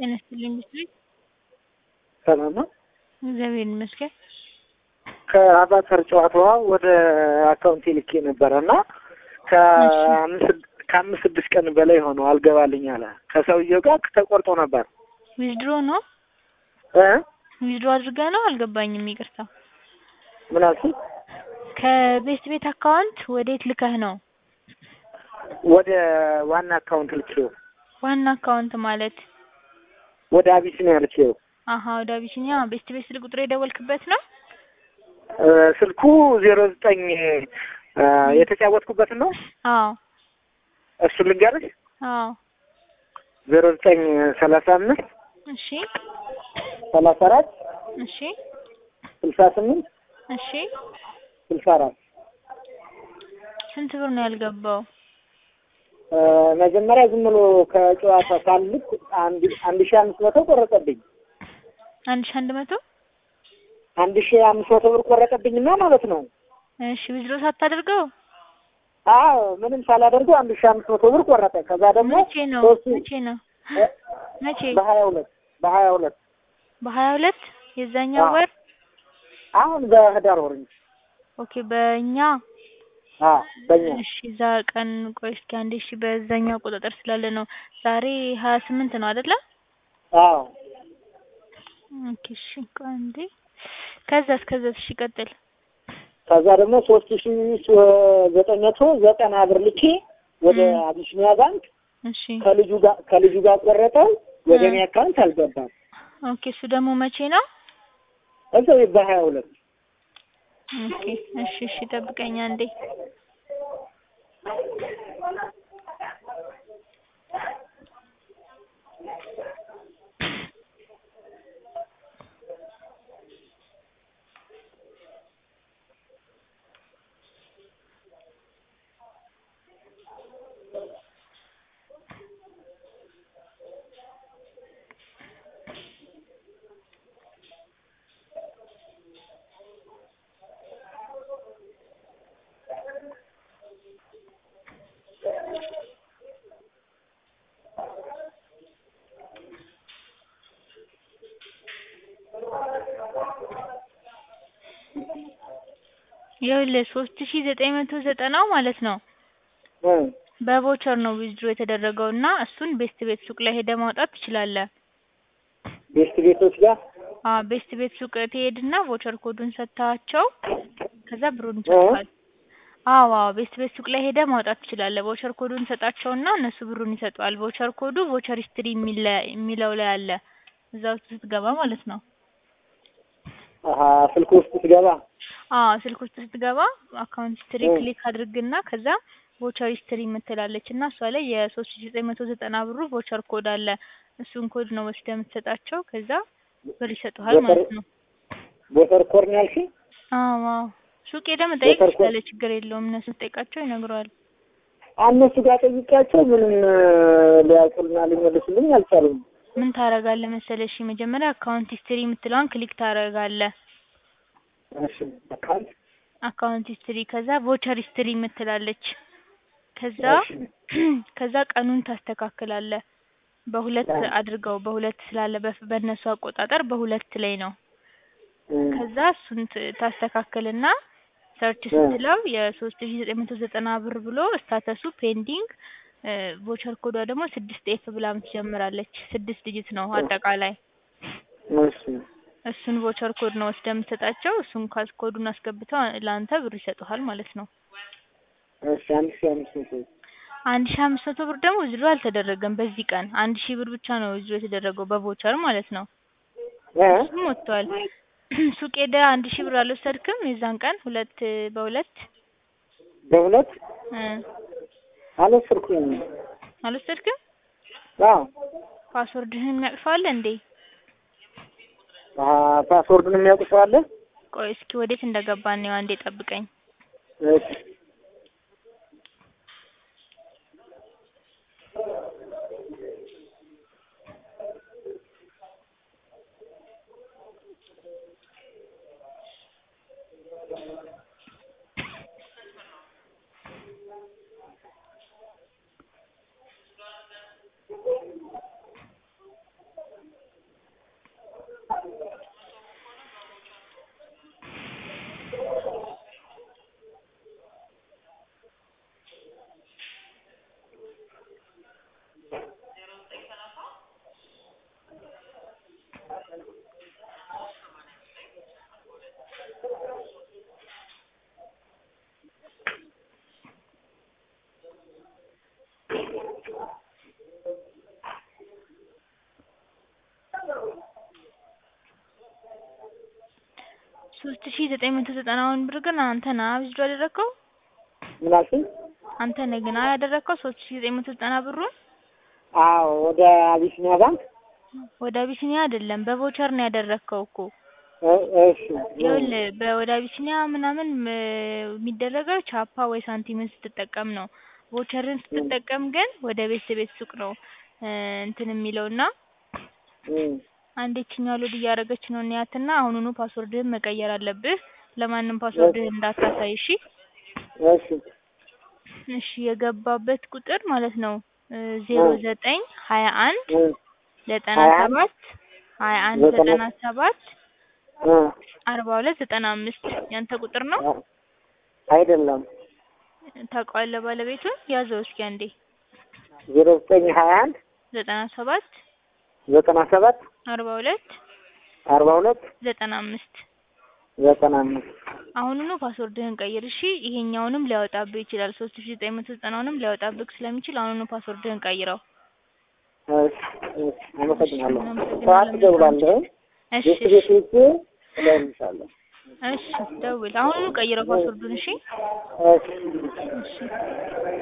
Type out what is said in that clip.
ጤና ይስጥልኝ ብትለኝ ሰላም ነው። እግዚአብሔር ይመስገን። ከአቫተር ጨዋታዋ ወደ አካውንቴ ልኬ ነበረ እና ከአምስት ከአምስት ስድስት ቀን በላይ ሆነው አልገባልኝ አለ። ከሰውየው ጋር ተቆርጦ ነበር ዊዝድሮ ነው እ ዊዝድሮ አድርገህ ነው አልገባኝም። ይቅርታ ምን አልሽኝ? ከቤስት ቤት አካውንት ወዴት ልከህ ነው? ወደ ዋና አካውንት ልኬው ዋና አካውንት ማለት ወደ አቢሲኒያ ልኬው አሀ ወደ አቢሲኒያ ቤስት ቤት ስልክ ቁጥር የደወልክበት ነው? እ ስልኩ ዜሮ ዘጠኝ እ የተጫወትኩበትን ነው። አዎ እሱን ልንገርሽ አዎ ዜሮ ዘጠኝ ሰላሳ አምስት እሺ ሰላሳ አራት እሺ ስልሳ ስምንት እሺ ስልሳ አራት ስንት ብር ነው ያልገባው? እ መጀመሪያ ዝም ብሎ ከጨዋታ ሳልክ አንድ አንድ ሺህ አምስት መቶ ቆረጠብኝ። አንድ ሺህ አንድ መቶ አንድ ሺህ አምስት መቶ ብር ቆረጠብኝና ማለት ነው። እሺ ዊዝድሮ ሳታደርገው አዎ ምንም ሳላደርገው አንድ ሺህ አምስት መቶ ብር ቆረጠ። ከዛ ደግሞ መቼ ነው ሶስት መቼ ነው እ መቼ በሀያ ሁለት በሀያ ሁለት በሀያ ሁለት የዛኛው አዎ። ወር አሁን በህዳር ወር እንጂ ኦኬ በእኛ አዎ በእኛ እሺ እዛ ቀን ቆይ እስኪ አንዴ እሺ በዛኛው አቆጣጠር ስላለ ነው ዛሬ ሀያ ስምንት ነው አይደለ አዎ ኦኬ እሺ ቆይ አንዴ ከዛስ ከዛስ እሺ ቀጥል ከዛ ደግሞ ሶስት ሺ ዘጠኝ መቶ ዘጠና ብር ልኬ ወደ ም። አቢሲኒያ ባንክ እሺ ከልጁ ጋር ከልጁ ጋር ቆረጠው። ወደ እ። እኔ አካውንት አልገባም። ኦኬ እሱ ደግሞ መቼ ነው እዛው በሀያ ሁለት ኦኬ እሺ እሺ ጠብቀኝ አንዴ ይኸውልህ ሶስት ሺ ዘጠኝ መቶ ዘጠናው ማለት ነው እ። በቮቸር ነው ዊዝድሮ የተደረገው እና እሱን ቤስት ቤት ሱቅ ላይ ሄደህ ማውጣት ትችላለህ። ቤስት ቤቶች ጋር አዎ ቤስት ቤት ሱቅ ትሄድና ቮቸር ኮዱን ሰጥተሃቸው ከዛ ብሩን ይሰጡሃል። አዎ አዎ ቤስት ቤት ሱቅ ላይ ሄደህ ማውጣት ትችላለህ። ቮቸር ኮዱን ሰጣቸውና እነሱ ብሩን ይሰጡሃል። ቮቸር ኮዱ ቮቸር ሂስትሪ የሚለ የሚለው ላይ አለ እዛ ውስጥ ስትገባ ማለት ነው። አሀ ስልክ ውስጥ ስገባ አዎ ስልክ ውስጥ ስትገባ አካውንት ሂስትሪ እ። ክሊክ አድርግና ከዛ ቮቸር ሂስትሪ የምትላለች እና እሷ ላይ የሶስት ሺ ዘጠኝ መቶ ዘጠና ብሩ ቮቸር ኮድ አለ። እሱን ኮድ ነው ወስደህ የምትሰጣቸው ከዛ ብር ይሰጡሃል ቮቸር ማለት ነው። ቦተር ኮርን ያልሽኝ አዎ አዎ ሱቅ ሄደህ መጠየቅ ቮቸር ኮድ ትችላለህ። ችግር የለውም። እነሱ ጠይቃቸው ይነግረዋል። እነሱ ጋር ጠይቄያቸው ምንም እ፣ ሊያውቁልና ሊመልሱልኝ አልቻሉም። ምን ታረጋለህ መሰለህ? እሺ መጀመሪያ አካውንት ሂስትሪ የምትለዋን ክሊክ ታረጋለህ። እሺ አካውንት አካውንት ሂስትሪ ከዛ ቮቸር ሂስትሪ የምትላለች ከዛ እሺ ከዛ ቀኑን ታስተካክላለህ። በሁለት አዎ። አድርገው በሁለት ስላለ በፍ- በእነሱ አቆጣጠር በሁለት ላይ ነው። እ። ከዛ እሱን ት- ታስተካክልና ሰርች እ። ስትለው የሶስት ሺ ዘጠኝ መቶ ዘጠና ብር ብሎ ስታተሱ ፔንዲንግ ቮቸር ኮዷ ደግሞ ስድስት ኤፍ ብላ ትጀምራለች። ስድስት ዲጂት ነው አጠቃላይ። እሺ እሱን ቮቸር ኮድ ነው ወስደህ የምትሰጣቸው። እሱን ካስ ኮዱን አስገብተው ለአንተ ብር ይሰጡሃል ማለት ነው። እሺ አንድ ሺህ አምስት መቶ አንድ ሺ አምስት መቶ ብር ደግሞ ዊዝድሮ አልተደረገም በዚህ ቀን። አንድ ሺህ ብር ብቻ ነው ዊዝድሮ የተደረገው በቮቸር ማለት ነው። እ እሱም ወጥቷል። ሱቅ ሄደህ አንድ ሺህ ብር አልወሰድክም የዛን ቀን ሁለት በሁለት በሁለት እ አልወሰድኩም። አልወሰድክም? አዎ ፓስወርድህን የሚያውቅ አለ እንዴ? አ ፓስወርዱን የሚያውቅ ሰው አለ? ቆይ እስኪ ወዴት እንደገባን ነው አንዴ ጠብቀኝ። እሺ ሶስት ሺ ዘጠኝ መቶ ዘጠናውን ብር ግን አንተ ነህ ዊዝድሮ ያደረግከው? ምን አልሽኝ? አንተ ነህ ግን ያደረግከው ሶስት ሺ ዘጠኝ መቶ ዘጠና ብሩን? አዎ ወደ አቢሲኒያ ባንክ ወደ አቢሲኒያ አይደለም በቮቸር ነው ያደረግከው እኮ። እ- እሺ ይኸውልህ በወደ አቢሲኒያ ምናምን ም- የሚደረገው ቻፓ ወይ ሳንቲምን ስትጠቀም ነው። ቮቸርን ስትጠቀም ግን ወደ ቤት ቤት ሱቅ ነው እ እንትን የሚለው እና እም፣ አንድ ይችኛው ሎድ እያደረገች ነው እንያትና አሁኑኑ ፓስወርድህን መቀየር አለብህ። ለማንም ፓስወርድህን እንዳታሳይ እሺ። እሺ እሺ የገባበት ቁጥር ማለት ነው ዜሮ ዘጠኝ ሀያ አንድ እም፣ ዘጠና ሀያ አንድ ሰባት ሀያ አንድ ዘጠና ዘጠና ሰባት እ፣ አርባ ሁለት ዘጠና አምስት ያንተ ቁጥር ነው። አይደለም ታውቀዋለህ ባለቤቱን? ያዘው እስኪ አንዴ ዜሮ ዘጠኝ ሀያ አንድ ዘጠና ሰባት ዘጠና ሰባት አርባ ሁለት አርባ ሁለት ዘጠና አምስት ዘጠና አምስት አሁኑኑ ፓስወርድህን ቀይር እሺ። ይሄኛውንም ሊያወጣብህ ይችላል ሶስት ሺ ዘጠኝ መቶ ዘጠናውንም ሊያወጣብህ ስለሚችል አሁኑኑ ፓስወርድህን ቀይረው። እሺ እሺ፣ አመሰግናለሁ። እናመሰግናለን። ሰዓት እደውላለሁ። እሺ ቤት እሺ ቤት ሄጄ እደውልልሻለሁ። እሺ ደውል። አሁኑኑ ቀይረው ፓስወርዱን እሺ። እሺ እሺ